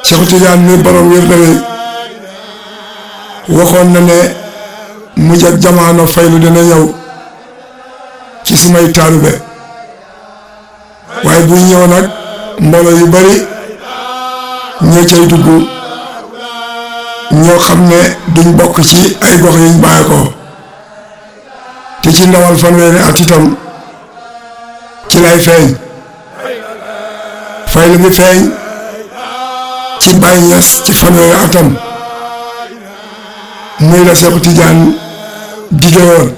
Cheikh Tidiane mi borom wér na waxoon na ne mujj ak jamono faylu dina ñëw ci sumay taalibe waaye buy ñëw nag mbooloo yu bari ñoo cay dugg ñoo xam ne duñ bokk ci ay gox yuñ bàyyi ko te ci ndawal fanweeri at itam ci lay feeñ faylu ngi feeñ ci Baay Ñas ci fanweeri atam muy la Seexu Tijaan dige woon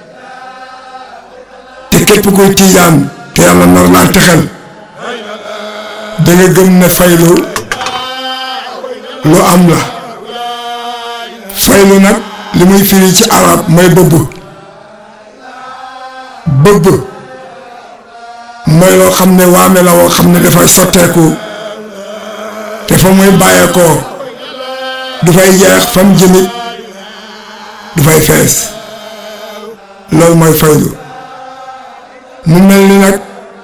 te képp kuy Tijaan te yàlla nar laa texel da nga gëm ne faylu lu am la faylu nag li muy firi ci arab mooy bëbb bëbb mooy loo xam ne waame la woo xam ne dafay sotteeku te fa muy bàyyeekoo du fay jeex fam jëmit du fay fees loolu mooy faylu mu mel ni nag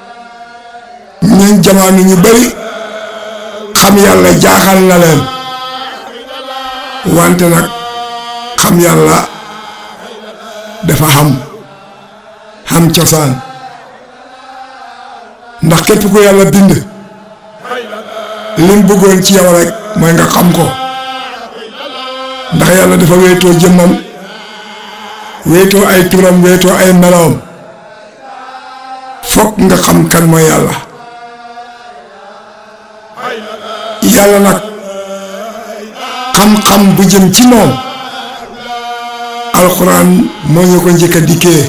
ñun jamono ñu bari xam yàlla jaaxal na leen wante nag xam yàlla dafa xam xam cosaan ndax képp ku yàlla bind lim bëggoon ci yow rek mooy nga xam ko ndax yàlla dafa wéetoo jëmmam wéetoo ay turam wéetoo ay meloom fokk nga xam kan mooy yàlla yàlla nag xam-xam bu jëm ci moom alxuraan moo ñu ko njëkk a dikkee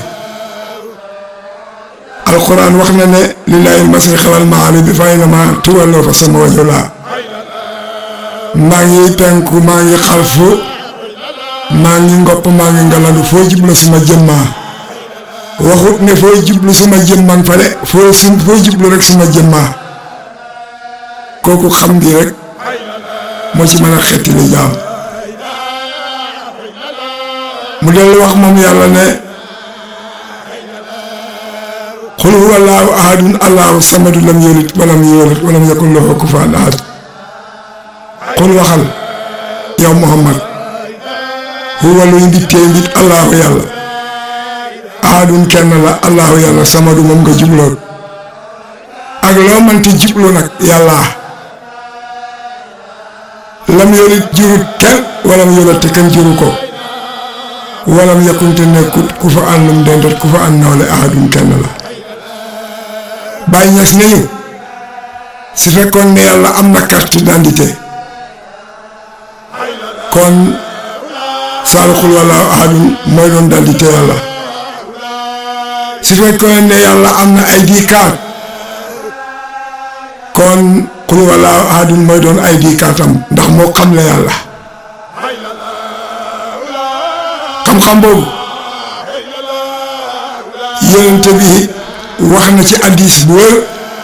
alxuraan wax na ne lillahi masriq wal maghrib fa aynama tuwallu fa sama wajhu la maa ngi penku maa ngi xalfu maa ngi ngopp maa ngi ngalandu foo jublu suma jëmmaa waxut ne foo jublu suma jëmman fa de foo su foo jublu rek suma jëmmaa kooku xam gi rek moo ci mën a xetti li jaam mu dellu wax moom yàlla ne xul huwa allahu ahadun allahu samadu lam yalid walam yulad walam yakun lahu kufuwan ahad xul waxal yow muhammad huwa luy mbittee mbit allahu yàlla ahadun kenn la allahu yàlla samadu moom nga jubloon ak loo mënti jublu nag yàlla lam yalid jurut kenn walam yulad te kenn juru ko walam yakun te nekkut ku fa àndum dendat ku fa ànd nawle ahadun kenn la Baay Ñas nañu su fekkoon ne yàlla am na carte d'identité kon saalxul wala ahadun mooy doon d'identité yàlla su fekkoon ne yàlla am na ID card kon xul wala ahadun mooy doon ID card am ndax moo xam la yàlla xam-xam boobu yonent bi wax na ci addis bu wër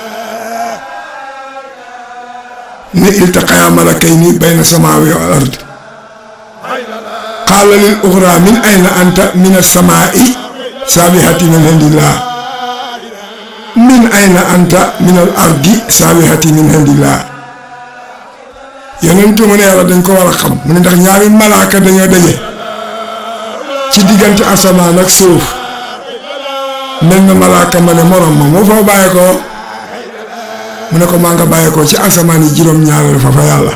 ne iltaqaya malakayni bayna samaawi wal ard qaala lil uxra min ayna anta min as-samaa'i saabihati min indillah min ayna anta min al ardi saabihati min indillah yonentu mu ne yàlla dañ ko war a xam mu ne ndax ñaari malaaka dañoo daje ci diggante asamaan ak suuf mel na malaaka ma ne morom ma moo fa bàyyi ko mu ne ko maa nga bàyyi ko ci asamaan yi juróom-ñaareel fa fa yàlla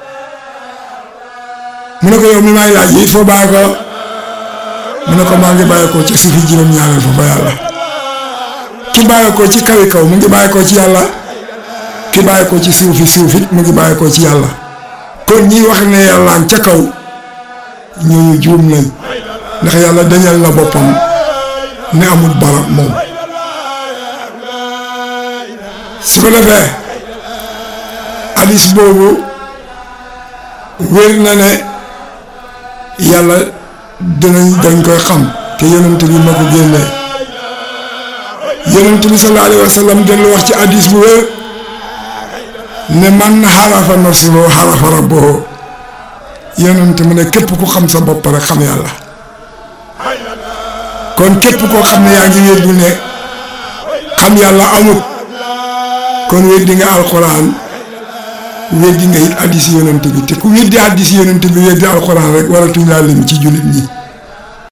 mu ne ko yow mi may laaj yi foo bàyyi ko mu ne ko maa ngi bàyyi ko ci suufi juróom-ñaareel fa fa yàlla ki bàyyi ko ci kawi kaw mu ngi bàyyi ko ci yàlla ki bàyyi ko ci suufi suufit mu ngi bàyyi ko ci yàlla kon ñi wax ne yàllaan ca kaw ñooñu juum nañ ndax yàlla dañal na boppam ne amul barab moom su ko defee hadis boobu wér na ne yàlla dinañ dañ koy xam te yonent bi ma ko génnee yonent bi sallallahu alayhi wa sallam dellu wax ci hadis bu wér ne man xarafa nafsuhu xarafa rabbuhu yonent mu ne képp ku xam sa bopp rek xam yàlla kon képp koo xam ne yaa ngi wéddu ne xam yàlla amut kon weddi nga alquran weddi nga it addisi yonent bi te ku weddi addisi yonent bi weddi alxuraan rek waratuñ laa lim ci jullit ñi